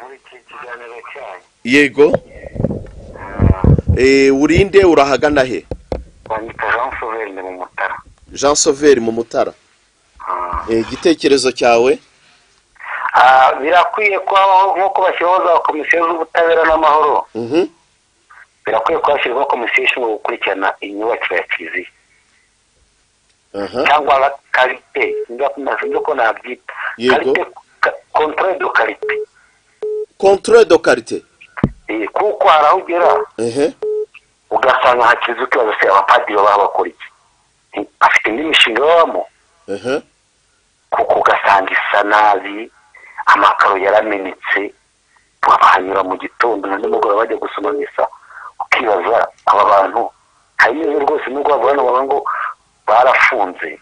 muri iki kiganiro cyanyu yego Eh, urinde urahagana he bandika jean sauveur ni mu mutara jean sauveur mu mutara Ah. Eh, igitekerezo cyawe Ah, birakwiye ko habaho nk'uko bashyiraho za komisiyo z'ubutabera n'amahoro Mhm. birakwiye ko hashyirwaho komisiyo ishinzwe gukurikirana imyubakire ya kiliziya aha cyangwa ba- karite nabyo ko nabyita Yego. karite kontorore do karite controle de karite Eh, kuko hari aho ugera ehe ugasanga hakize ukibazo se abapadiri baba bakora iki Eh, afite indi mishinga babamo ehe kuko ugasanga isa nabi amakaro yaramenetse bahanyura mu gitondo na nimugoroba bajya gusoma misa ukibaza aba bantu hanyuze rwose nubwo bavuga hano bavuga ngo barafunze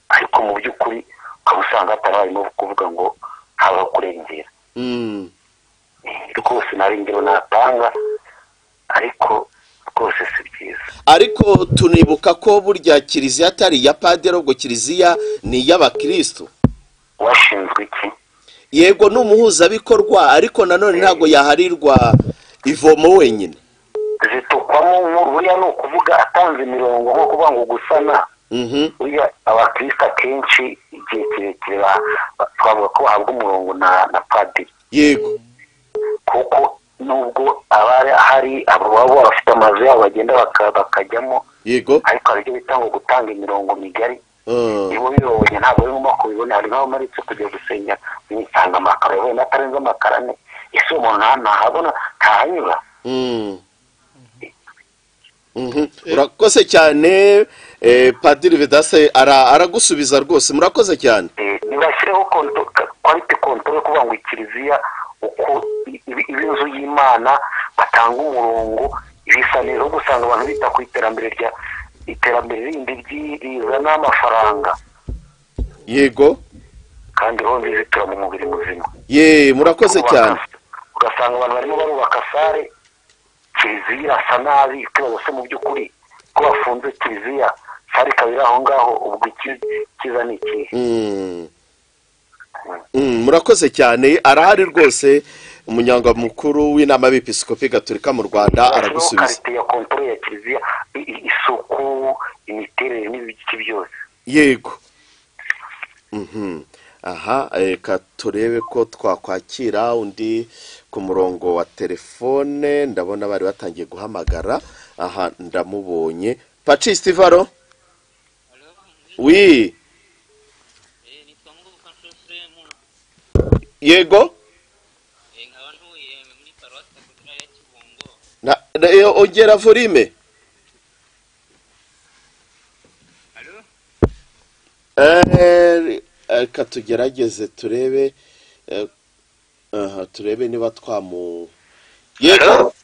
ariko mu by'ukuri ukaba usanga hatari harimo kuvuga ngo habaho kurengera Mm. Eh, rwose nta rengero natanga ariko rwose si byiza ariko tunibuka ko burya kiliziya atari iya padiri ahubwo kiliziya ni iy'abakirisitu washinzwe iki yego ni umuhuzabikorwa ariko nanone ntabwo yaharirwa ivomo wenyine zitukwamo nkuru buriya ni ukuvuga atanze imirongo nko kuvuga ngo gusana Mhm. buriya abakirisitu akenshi igihe kirekire ba- ba- twavuga ko bahabwa umurongo na na padiri yego kuko nubwo aba hari ababa bafite amazu yabo bagenda baka- bakajyamo yego ariko hari ibyo bita ngo gutanga imirongo migari Ah. nibo bibonye ntabwo biri mu moko bibona hari nk'aho umaritse kujya gusenya bitanga amakaro yabaye n'atarenze amakaro ane ese umuntu nta- ntahabona ntahanyura Mm. Mhm. urakoze cyane eh, padiri vedase ara- aragusubiza rwose murakoze cyane Eh, ntibashyireho konto- ka- kwalite kontoro yo kuvuga ngo ikiliziya uko i- iba iba inzu y'imana batanga umurongo ibisa neza ahubwo usanga abantu bita ku iterambere rya iterambere rindi ryi- rizana amafaranga yego kandi roho nziza itura mu mubiri muzima ye murakoze Kubaka- cyane ugasanga abantu barimo barubaka sare kiliziya irasa nabi ikibazo se mu by'ukuri ko bafunze kiliziya sare ikaba iri aho ngaho ubwo iki- ikiza ni ikihe Mm. Mm, murakoze cyane arahari rwose umunyangamukuru w'inama y'episikopi gatolika mu rwanda Bashyiraho aragusubiza karite ya kontoro ya kiliziya i- i- isuku imiterere n'ibiki byose yego Mhm. aha reka turebe ko twakwakira undi ku murongo wa telefone ndabona bari batangiye guhamagara aha ndamubonye pacis varo wi nitwa ngoboka nshofuremun yego nkaba ntuye muri paruwasi katedrali ya kibungo Na- na- eh, ongera volume alo Eh, reka tugerageze turebe eh, aha, turebe niba twamu yego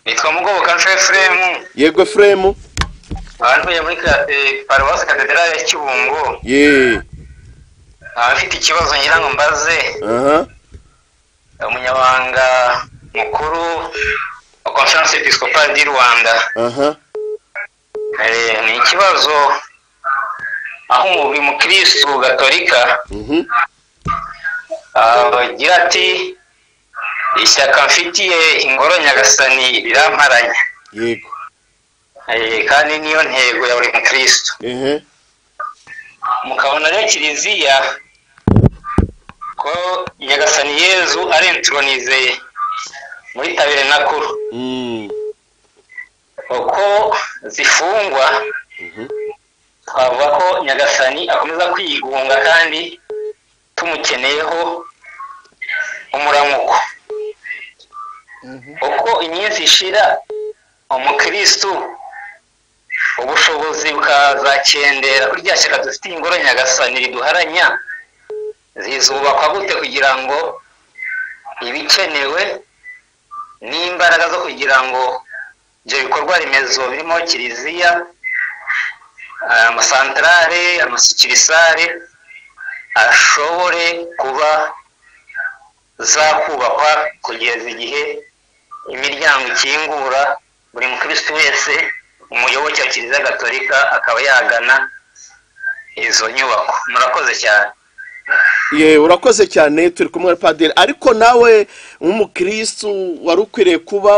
nitwa mugoboka nshofuremun yego efuremu nkaba ntuye muri ka- eh, paruwasi katedrali ya kibungo ye nkaba mfite ikibazo ngira ngo mbaze aha umunyamabanga mukuru wa conference episcopale di rwanda aha Eh, ni ikibazo aho umubiri mukirisitu gatolika mhm Ah, bagira ati ishyaka mfitiye ingoro nyagasani riramparanya yego Eh, kandi niyo ntego ya buri mukristo ehe mukabona rero kiliziya ko nyagasani yezu arenturonize muri tabire nakuru Mm, uko zifungwa mhm. twavuga ko nyagasani akomeza kwigunga kandi tumukeneyeho umuramuko uko iminsi ishira umukirisitu ubushobozi bukazakendera kuri rya shyaka dufite ingoro nyagasani riduharanya zizubakwa gute kugira ngo ibikenewe n'imbaraga zo kugira ngo ibyo bikorwa remezo birimo kiliziya amasantarare amasikirisare ashobore kuba zakubakwa kugeza igihe imiryango ikingura buri mukirisitu wese umuyoboke wa kiliziya gatolika akaba yagana izo nyubako murakoze cyane ye urakoze cyane turi kumwe na padiri ariko nawe nk'umukirisitu wari ukwiriye kuba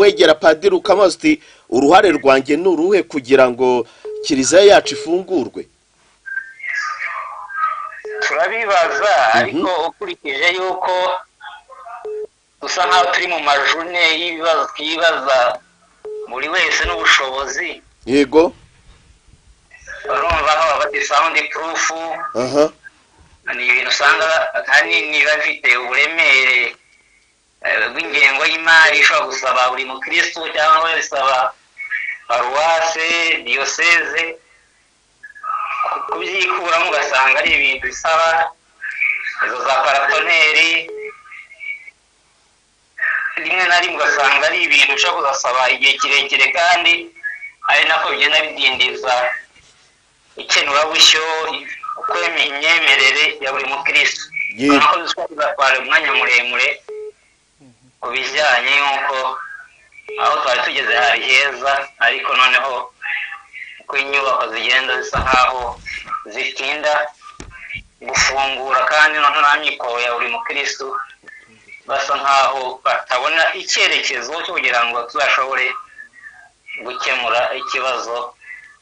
wegera padiri ukamubaza uti uruhare rwanjye ni uruhe kugira ngo kiliziya yacu ifungurwe turabibaza ariko ukurikije yuko dusa nkaho turi mu majune y'ibibazo twibaza buri wese n'ubushobozi yego urumva aho bati sawundi purufu aha ni ibintu usanga ahanini biba bifite uburemere eh, bw'ingengo y'imari ishobora gusaba buri mukirisitu cyangwa bisaba paruwase diyoseze ku- kubyikuramo ugasanga ari ibintu bisaba izo za paratoneri rimwe na rimwe ugasanga ari ibintu ushobora kuzasaba igihe kirekire kandi ari nako bigenda bidindiza ikenurabushyo ukwemera imyemerere ya buri mukirisitu Ye- urabona ko zishobora kuzatwara umwanya muremure ku bijyanye n'uko aho twari tugeze hari heza ariko noneho uko inyubako zigenda zisa nkaho zitinda gufungura kandi noneho nta mikoro ya buri mukirisitu basa nkaho batabona icyerekezo cyo kugira ngo tuzashobore gukemura ikibazo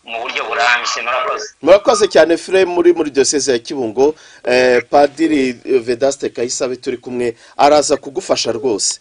mu buryo burambye murakoze murakoze cyane fure muri muri diyoseze ya kibungo eh, padiri eh, vedaste kayisabe turi kumwe araza kugufasha rwose